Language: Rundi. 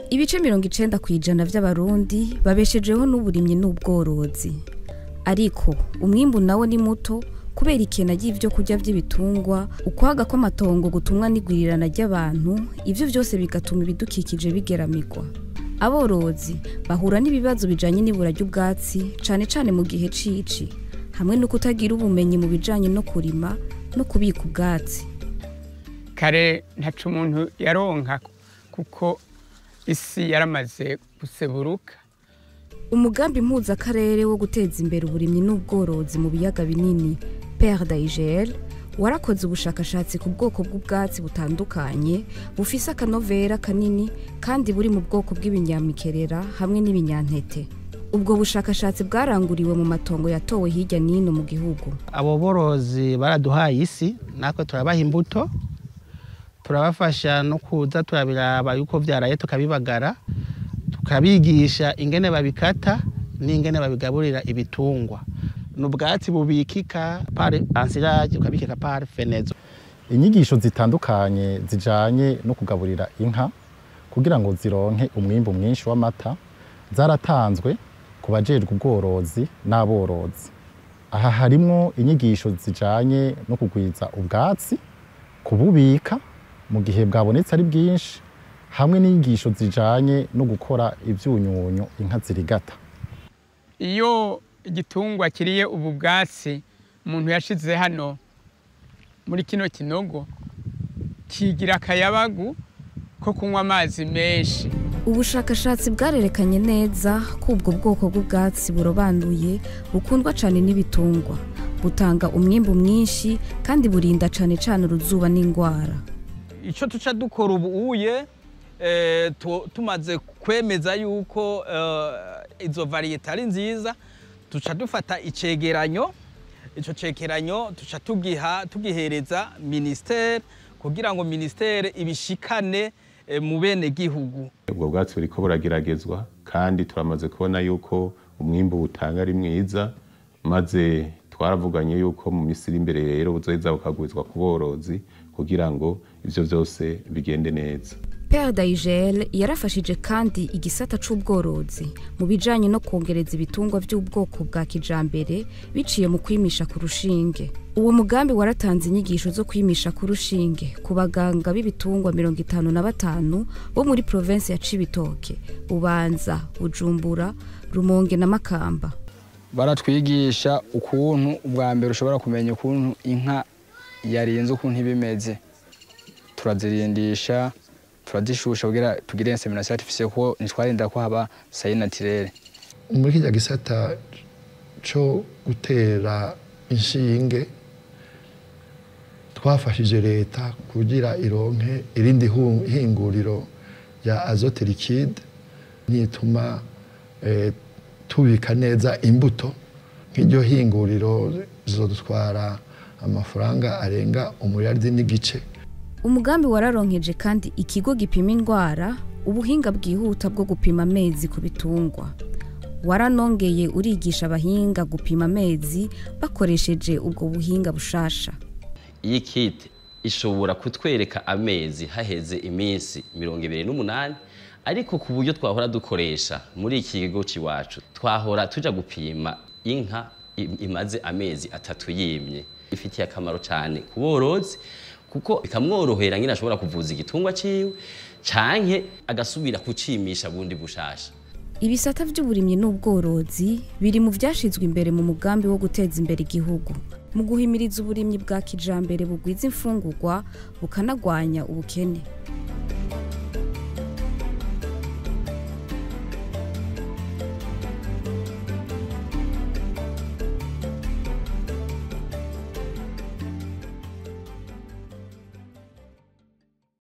ibice mirongo icenda ku ijana vy'abarundi babeshejeho n'uburimyi n'ubworozi ariko umwimbu nawo ni muto kubera ikena ry'ivyo kurya vy'ibitungwa ukwaga kw'amatongo gutumwa n'igwirirana ry'abantu ivyo vyose bigatuma ibidukikije bigeramirwa aborozi bahura n'ibibazo bijanye n'ibura ry'ubwatsi cane cane mu gihe cici hamwe no kutagira ubumenyi mu bijanye no kurima no kubika ubwatsi kare ntaco umuntu yaronka kuko isi yaramaze guseburuka umugambi mpuzakarere wo guteza imbere uburimyi n'ubworozi mu biyaga binini pere dayigel warakoze ubushakashatsi ku bwoko bw'ubwatsi butandukanye bufise akanovera kanini kandi buri mu bwoko bw'ibinyamikerera hamwe n'ibinyantete ubwo bushakashatsi bwaranguriwe mu matongo yatowe hirya n'ino mu gihugu abo borozi baraduhaye isi natwe turabaha imbuto turabafasha no kuza turabiraba yuko vyaraye tukabibagara tukabigisha ingene babikata n'ingene babigaburira ibitungwa ni ubwatsi bubikika pare ansirage ukabikika pare fenezo inyigisho zitandukanye zijanye no kugaburira inka kugira ngo zironke umwimbu mwinshi w'amata zaratanzwe ku bajejwe ubworozi n'aborozi aha harimwo inyigisho zijanye no kugwiza ubwatsi kububika mu gihe bwabonetse ari bwinshi hamwe n'inyigisho zijanye no gukora ivyunyunyu inka zirigata iyo igitungwa kiriye ubu bwatsi umuntu yashize hano muri kino kinogo kigira akayabagu ko kunywa amazi menshi ubushakashatsi bwarerekanye neza ko ubwo bwoko bw'ubwatsi burobanuye bukundwa cyane n'ibitungwa butanga umwimbu mwinshi kandi burinda cyane cyane uruzuba n'indwara icyo tuca dukora ubuye tumaze kwemeza yuko izo variyete ari nziza tuca dufata icegeranyo icyo cegeranyo tuca tugiha tugihereza minisiteri kugira ngo minisiteri ibishikane mu bene gihugu ubwo bwatsi buriko burageragezwa kandi turamaze kubona yuko umwimbu butanga ari mwiza maze twaravuganye yuko mu minsi iri imbere rero buzoheza bukagwizwa ku borozi kugira ngo ivyo vyose bigende neza pere dayigel yarafashije kandi igisata c'ubworozi mu bijanye no kongereza ibitungwa vy'ubwoko bwa kijambere biciye mu kwimisha ku rushinge uwo mugambi waratanze inyigisho zo kwimisha ku rushinge ku baganga b'ibitungwa mirongo itanu na batanu bo muri provensi ya cibitoke bubanza bujumbura rumonge na makamba baratwigisha ukuntu ubwa mbere ushobora kumenya ukuntu inka yarinze ukuntu iba imeze turazirindisha turazishusha kugira tugire insemination artificielle kuko ntitwarinda ko haba sayi naturelle muri kijya gisata cyo gutera inshinge twafashije leta kugira ironke irindi hinguriro rya azote liquide nituma tubika neza imbuto nk'iryo hinguriro zizodutwara amafaranga arenga umuriyaridi n'igice umugambi wararonkeje kandi ikigo gipima indwara ubuhinga bwihuta bwo gupima amezi ku bitungwa waranongeye urigisha abahinga gupima amezi bakoresheje ubwo buhinga bushasha iyi kiti ishobora kutwereka amezi haheze iminsi mirongo ibiri n'umunani ariko ku buryo twahora dukoresha muri iki kigo cy'iwacu twahora tujya gupima inka imaze amezi atatu yimye ifitiye akamaro cyane ku borozi kuko bikamworohera nyine ashobora kuvuza igitungwa ciwe canke agasubira kucimisha bundi bushasha ibisata by'uburimyi n'ubworozi biri mu vyashizwe imbere mu mugambi wo guteza imbere igihugu mu guhimiriza uburimyi bwa kijambere bugwiza imfungurwa bukanagwanya ubukene